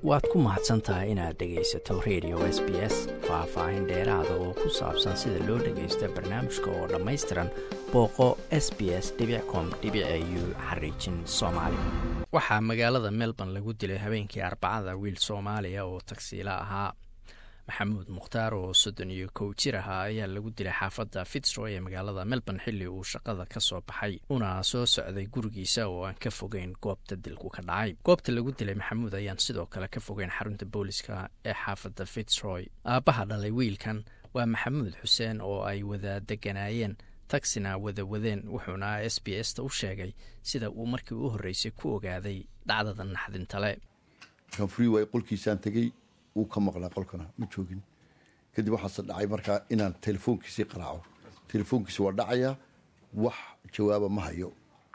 waad ku mahadsan tahay inaad dhegaysato radio s b s faah-faahin dheeraada oo ku saabsan sida loo dhagaysto barnaamijka oo dhammaystiran booqo s b s com u xariijin soomaali waxaa magaalada melbourne lagu dilay habeenkii arbacada wiil soomaaliya oo tagsiila ahaa maxamuud mukhtaar oo soddon iyo kow jir ahaa ayaa lagu dilay xaafadda fitzroy ee magaalada melbourne xilli uu shaqada ka soo baxay una soo socday gurigiisa oo aan ka fogeyn goobta dilku ka dhacay goobta lagu dilay maxamuud ayaan sidoo kale ka fogeyn xarunta booliska ee xaafadda fitzroy aabbaha dhalay wiilkan waa maxamuud xuseen oo ay wada deganaayeen tagsina wada wadeen wuxuuna s b s ta u sheegay sida uu markii u horreysay ku ogaaday dhacdada naxdintale wuu ka maqlaa qolkana ma joogin kadib waxaase dhacay markaa inaan telefoonkiisii qaraaco telefoonkiisi waa dhacaya wax jawaaba ma hayo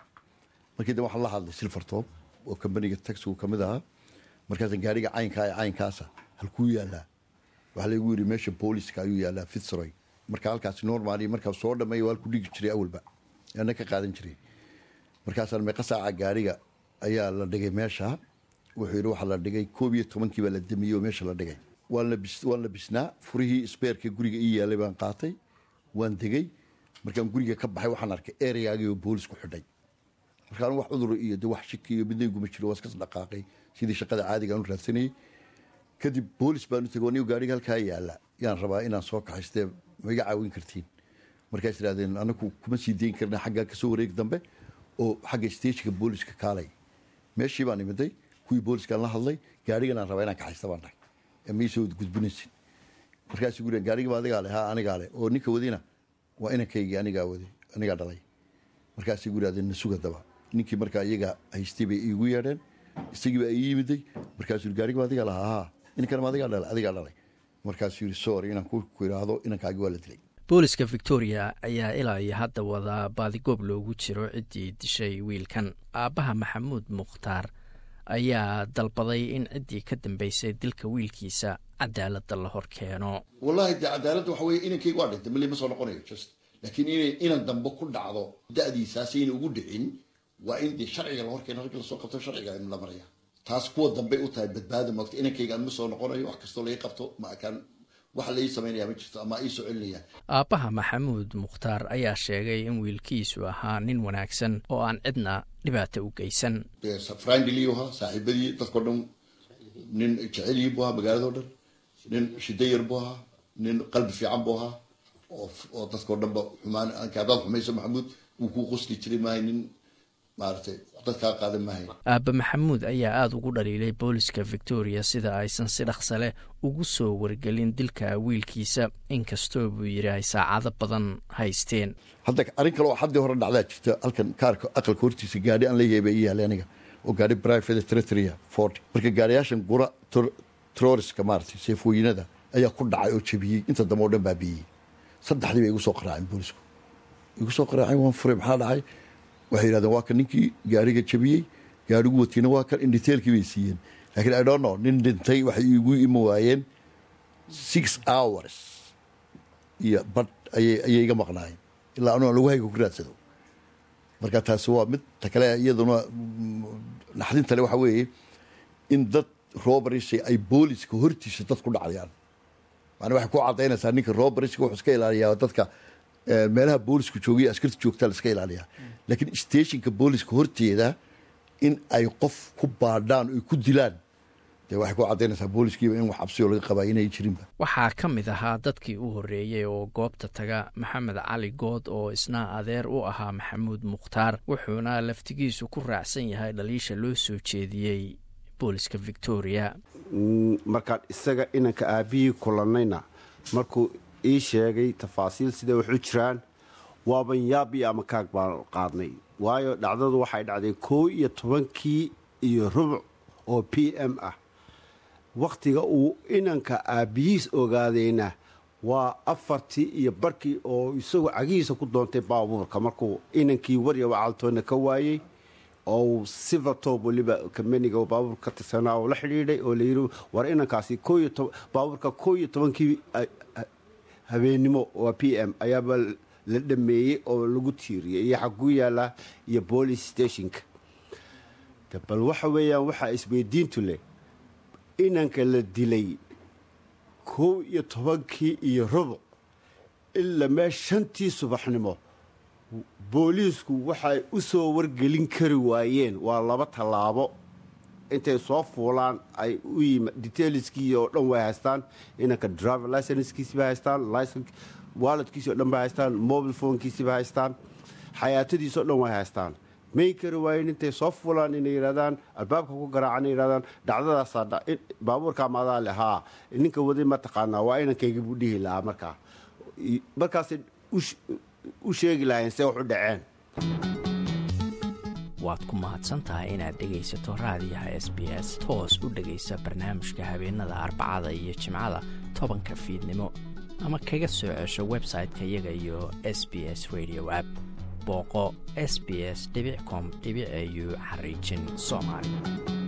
markii da waxaan la hadlay silvertop oo kambaniga taxigu ka mid ahaa markaasa gaariga caynkaa ee caynkaasa halkuu yaalaa waxaa laygu yidhi meesha booliska ayuu yaalaa fitzroy marka halkaasi normaali markaa soo dhameeya waa halku dhigi jiray awalba ana ka qaadan jiray markaasaan meeqa saaca gaariga ayaa la dhigay meesha wuxuu yidhi waxaa la dhigay koob iyo tobankii baa la damiyey oo meesha la dhigay waan la bisnaa furihii sbeerka guriga ii yaalay baan qaatay waan degay markaan guriga ka baxay waxaan arkay ereygaagii oo boolisku xidhay markaan wax cudur iyo de wax shiki iyo midnayguma jiro waa iskas dhaqaaqay sidii shaqada caadiga aan u raadsanayay kadib boolis baan u tegay anigo gaariga halkaa yaala yaan rabaa inaan soo kaxaystee ma iga caawin kartiin markaas idhahdeen anaku kuma sii dayn karna xaggaa kasoo wareeg dambe oo xagga stageka booliska kaalay meeshii baan imiday kuwii booliskaan la hadlay gaariganaan rabaa inaan kaxaysta baan dhahay maisoo gudbinaysin markaasuu guri gaarigiba adigaa le ha anigaa le oo ninka wadina waa inankaygii anigaa waday anigaa dhalay markaasay gu ihahdeen nasuga daba ninkii markaa iyaga haystay bay iigu yeedheen isagiiba ii yimiday markaasuu gaarigiba adigaa lahaa ha ninkanama adigaa dhalay adigaa dhalay markaasuu yidhi sorry inaan ku idhaahdo inankaagi waa la dilay booliska victoria ayaa ilaa iyo hadda wadaa baadigoob loogu jiro ciddii dishay wiilkan aabbaha maxamuud mukhtaar ayaa dalbaday in ciddii ka dambeysay dilka wiilkiisa cadaaladda la hor keeno wallahi dee cadaaladda waxa weye inankayga waa dhintay mali ma soo noqonayo just laakiin inay inan dambe ku dhacdo da-diisaas ayna ugu dhicin waa in dee sharciga la hor keeno ragga lasoo qabto sharciga in la maraya taas kuwa dambey u tahay badbaada moogta inankayga ma soo noqonayo wax kastoo laga qabto ma akaan waxa la ii samaynaya ma jirto ama ii soo celinaya aabbaha maxamuud mukhtaar ayaa sheegay in wiilkiisu ahaa nin wanaagsan oo aan cidna dhibaata u geysan frindiliyu ahaa saaxiibadii dadkao dhan nin jecelyi buu ahaa magaalado dhan nin shidayar buu ahaa nin qalbi fiican buu ahaa oo dadkao dhanba xumaan hadaad xumayso maxamuud wuu kuu qosli jiray maahay nin maaragtay dadkaa qaadan maahay aabba maxamuud ayaa aada ugu dhaliilay booliska victoria sida aysan si dhaqsa leh ugu soo wargelin dilka wiilkiisa inkastoo buu yidhi ay saacado badan haysteen hadda arrin kale oo xaddii hore dhacdaa jirta halkan kaarka aqalka hortiisa gaadhi aan la yeeba ii yaalay aniga oo gaadhi private territoria ford marka gaadhiyaashan gura troriska maaragtay seefooyinada ayaa ku dhacay oo jabiyey inta dambe oo dhan baabiiyey saddexdii bay igu soo qaraaceen boolisku igu soo qaraaceen waan furay maxaa dhacay waxay yidhahdeen waa kan ninkii gaariga jabiyey gaarigu watiina waa kan indhiteelkii bay siiyeen lakiin i don't know nin dhintay waxay igu ima waayeen six hours iyo badh ayay iga maqnaayeen ilaa anuu lagu hayga ku raadsado marka taasi waa mid ta kale iyaduna naxdintale waxa weeye in dad roberisa ay booliska hortiisa dad ku dhacayaan macnaa waxay ku cadaynaysaa ninka roberska wuxuu iska ilaaliyaa dadka meelaha boolisku joogay askarta joogtaa la iska ilaaliyaa laakiin stationka booliska horteeda in ay qof ku baadhaan oy ku dilaan dee waxay ku caddaynaysaa booliskiiba in wax cabsioo laga qabaa inay jirinba waxaa ka mid ahaa dadkii u horreeyey oo goobta taga maxamed cali good oo isna adeer u ahaa maxamuud mukhtaar wuxuuna laftigiisu ku raacsan yahay dhaliisha loo soo jeediyey booliska victoria markaan isaga inanka aabihii kulannayna markuu ii sheegay tafaasiil siday wax u jiraan waaban yaabi ama kaag baan qaadnay waayo dhacdadu waxay dhacday koo iyo tobankii iyo rubuc oo p m ah wakhtiga uu inanka aabbihiis ogaadayna waa afartii iyo barkii oo isagu cagihiisa ku doontay baabuurka markuu inankii warya wacaaltoona ka waayey oo silvertop weliba kambaniga baabuur ka tirsanaa oo la xidhiidhay oo layidhi war inankaasi baabuurka koo iyo tobankii habeennimo waa p m ayaaba la dhameeyey oo lagu tiiriyay iyo xaguu yaalaa iyo police stationka bal waxa weeyaan waxaa isweydiintu leh inanka la dilay kow iyo tobankii iyo rubuc ilaa mee shantii subaxnimo booliisku waxay u soo wargelin kari waayeen waa laba tallaabo intay soo fuulaan ay u yima detailskii oo dhan way haystaan inanka driver licenskiisiba haystaan waaladkiisi o dhan bay haystaan mobile phonkiisiba haystaan xayaatadiisao dhan way haystaan may kari waayeen intay soo fuulaan inay yidhahdaan albaabka ku garaacan inay yidhahdaan dhacdadaasaa baabuurkaa maadaa le haa ninka waday ma taqaanaa waa inankayga buu dhihi lahaa markaa markaasay u sheegi lahayn see wax u dhaceen waad ku mahadsan tahay inaad dhegaysato raadiyaha s b s toos u dhegaysa barnaamijka habeenada arbacada iyo jimcada tobanka fiidnimo ama kaga soo cesho website-ka iyaga iyo s b s radio app booqo s b s com au xariijin soomaali